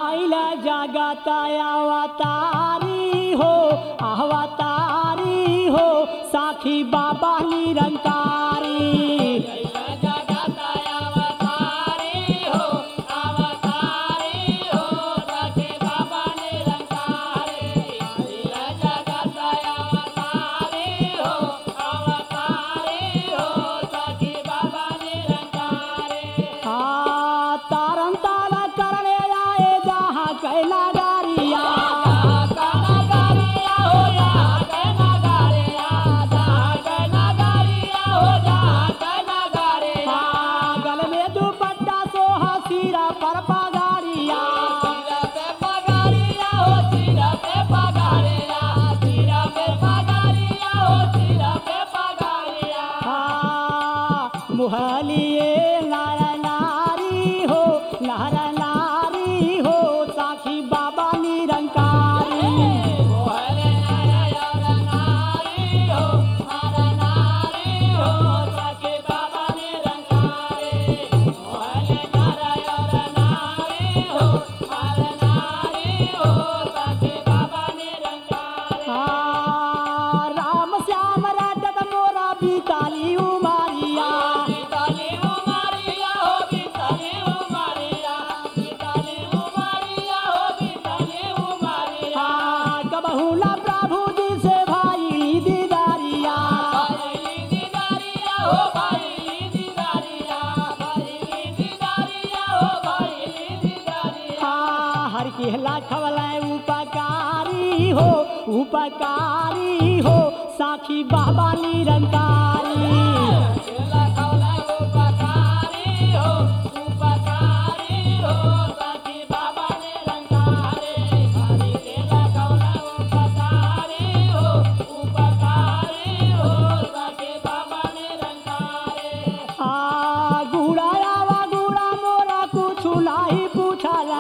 आइल जगत अवतारी हो अवतारी हो साखी बाबा निरंकारी आ, तारन तारा करने आए जहाँ कैला गारिया आ, गल में दुपट्टा सोहा सिरा पर पगारिया आ, मुहलिए नर नारी हो नर नारी हो साखी बाबा निरंकारी आ, राम श्याम राजत मोरा बीताली उमारिया आ, कबहुला प्रभु जी से भाई दीदारिया आ, हर की खवला उपकारी हो उपकारी हो साखी बाबा निरंकारी आ गुड़ा आवा गुड़ा मोरा कुछ नहीं पूछला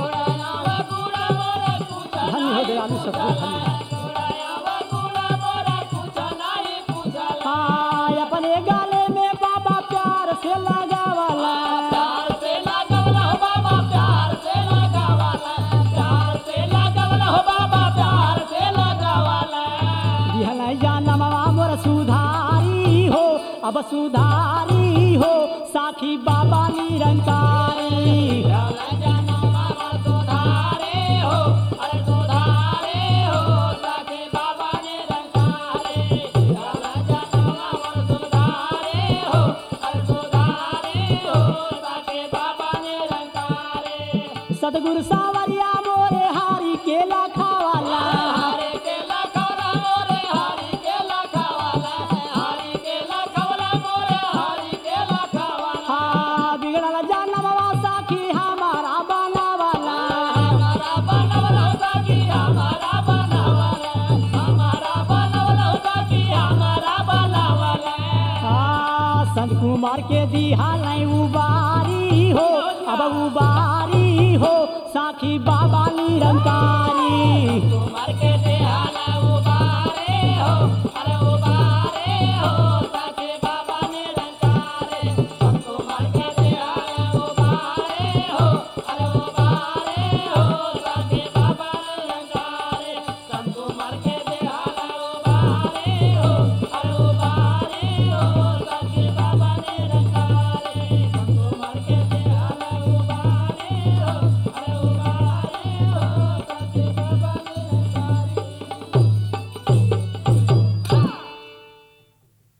धन्य हो गया आदमी सबको धन्य आ अपने गाले में बाबा प्यार से लगावला दिहल जानमवा मोर सुधारी हो अब सुधारी हो साखी बाबा निरंकारी सतगुरु सावरिया मोरे हारी केला खावाला हाँ बिगड़ल जानमवा साखी हमारा बनावाला हाँ संत कुमार के दिहा नहीं उबारी हो अब उबारी हो साखी बाबा निरंकारी मार के दे हाला